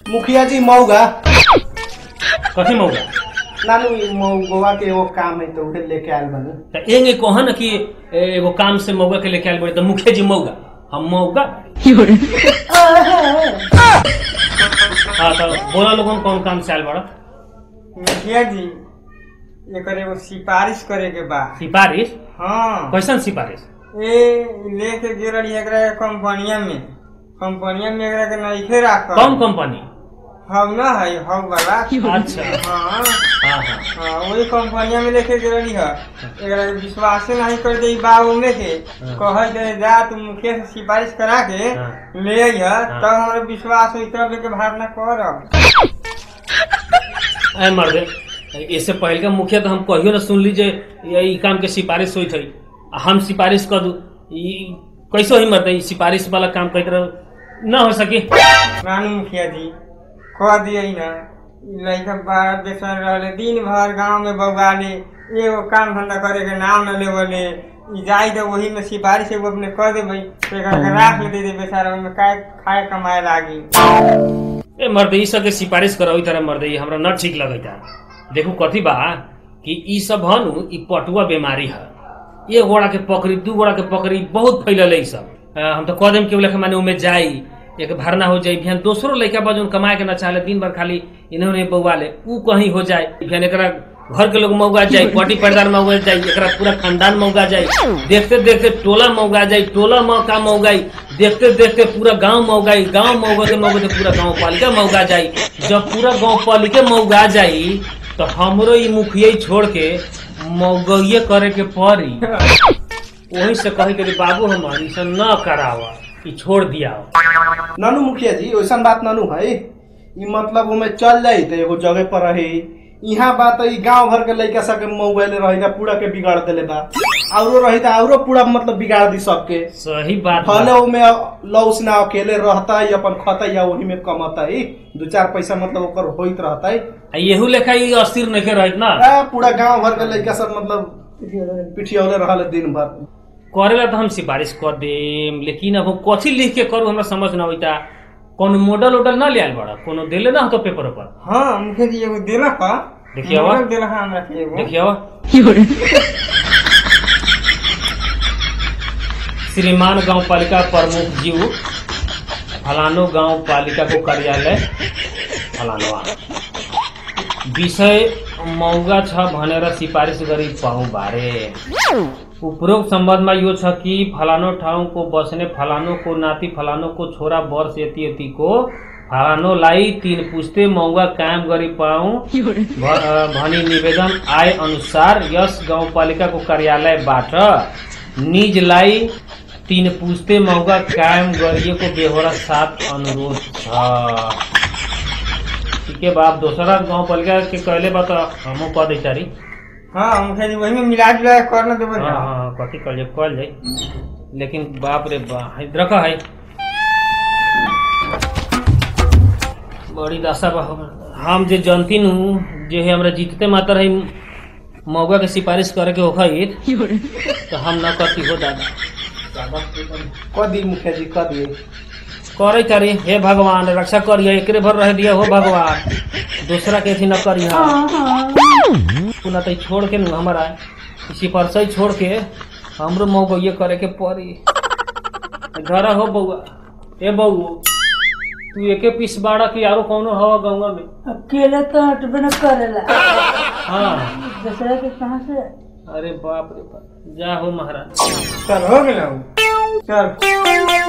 मुखिया जी मौगा कथी मौका नानू ई मौगवा के एगो काम है तो उहे लेके आयल बनी त एंगे कह न कि ए, एगो काम से मौगा के लेके आयल बड़ी त मुखिया जी मौगा हम मौगा हाँ तो बोला लोगन कौन काम से आयल बड़ा मुखिया जी एकर एगो सिफारिश करे के बा सिफारिश हाँ कैसन सिफारिश ए लेके गिरल एकरा के कंपनिया में कंपनिया में एकरा के नइखे राख कौन कंपनी हम ना है हम वाला अच्छा हाँ हाँ हाँ हाँ वही कंपनिया में लेके गिरली है एकरा के विश्वास नहीं कर दे बा उमे के कह दे जा तू मुखिया से सिफारिश करा के हाँ। ले आई है हाँ। तब हमारे विश्वास हुई तब लेके भावना करब ऐ मर्दे इससे पहले का मुखिया तो हम कहियो ना सुन लीजिए ये ई काम के सिफारिश हुई थी आ हम सिफारिश कर दू ई कैसे ही मर्दे ई सिफारिश वाला काम कह कर ना हो सकी नानू मुखिया जी कह दिए ना ई लड़का बाहर बेसन रहले दिन भर गांव में बौगाले एगो काम धंधा करे के नाम न लेवले ई जाई तो वही में सिफारिश एगो अपने कह देबै तो एकरा के राख ले दे बेचारा ओमे काय खाए कमाए लागी ए मर्दे ई सब के सिफारिश करो तरह मर्दे ई हमरा न ठीक लगता देखू कथी बा कि ई सब हनु ई पटुआ बीमारी है एक गोड़ा के पकड़ी दू गोड़ा के पकड़ी बहुत फैलल है ई सब अ, हम तो कह देम कि लेखा माने उमे जाई एक भरना हो जाई बिहान दोसरो लड़का बा जोन कमाए के न चाहे दिन भर खाली इन्होंने बउआ ले ऊ कहीं हो जाए बिहान एकरा घर के लोग मौगा जाए पटी पैदार मौगा जाए एकरा पूरा खानदान मौगा जाए देखते देखते टोला मौगा जाए टोला मौका मौगाई देखते देखते पूरा गांव मौगाई गांव मौगते मौगते पूरा गांव पालिका मौगा जाई जब पूरा गांव पालिका मौगा जाई तो हमरो ई मुखिया ही छोड़ के मौगइये करे के पड़ी वही से कहे के बाबू हमार ई सब न करावा ई छोड़ दिया नानू मुखिया जी वैसन बात नानू है ई मतलब उमे चल जाई तो एगो जगह पर रही यहाँ बात ई गांव भर के लड़का सब के मोबाइल रही था पूरा के बिगाड़ देले बा औरो रही था औरो पूरा मतलब बिगाड़ दी सबके सही बात बा। भले उमे लौस ना अकेले रहता है अपन खाता या वही में कमाता है दू चार पैसा मतलब ओकर होइत रहता है आ येहू लेखा ई अस्थिर नहीं रहत ना आ, पूरा गांव भर के लड़का सब मतलब पिठियौले रहल दिन भर करेला तो हम सिफारिश कर देम लेकिन अब हम कथी लिख के करू हमरा समझ ना होता कोनो मॉडल उडल ना लियाल बड़ा कोनो देले ना तो पेपर पर हाँ मुखिया जी एगो देला का देखिए आवा। देला हाँ हमरा के एगो देखिए श्रीमान गांव पालिका प्रमुख जीव फलानो गांव पालिका को कार्यालय फलानवा विषय मौगा छ भनेर सिफारिस गरी पाऊँ बारे उपरोक्त सम्बन्धमा यो छ कि फलानो ठाउँको बस्ने फलानोको नाति फलानोको छोरा वर्ष यति यतिको फलानोलाई तीन पुस्ते मौगा कायम गरी पाऊँ भ- अ, भनी निवेदन आए अनुसार यस गाउँपालिकाको कार्यालयबाट निजलाई तीन पुस्ते मौगा कायम गरिएको बेहोरा साथ अनुरोध छ ठीके बा अब दोसरा गाउँपालिका के कहले बा त हमहू कह दै तारी हाँ मुखिया जी वही में मिला जुला के कर न देबै हाँ ना हाँ कथी कहल जाए कहल जाए लेकिन बाप रे बा है रखा है बड़ी दशा बा हमर। हम जे जनती हूँ जे है हमरा जीतते मातर है मौका के सिफारिश करे के होखित तो हम न करती हो दादा कह दी मुखिया जी कह दिए करे तारी हे भगवान रक्षा करिए एकरे भर रह दिया हो भगवान दूसरा के अथी न करिए पुनः तो छोड़ के न हमारा इसी पर से छोड़ के हमरो मौका ये करे के पड़ी घर हो बउआ ए बउआ तू एके पीस बाड़ा कि आरो कौनो हवा गंगा में अकेले तो हटबे न करेला हाँ दूसरा के कहाँ से अरे बाप रे बाप जा हो महाराज चल हो गेल चल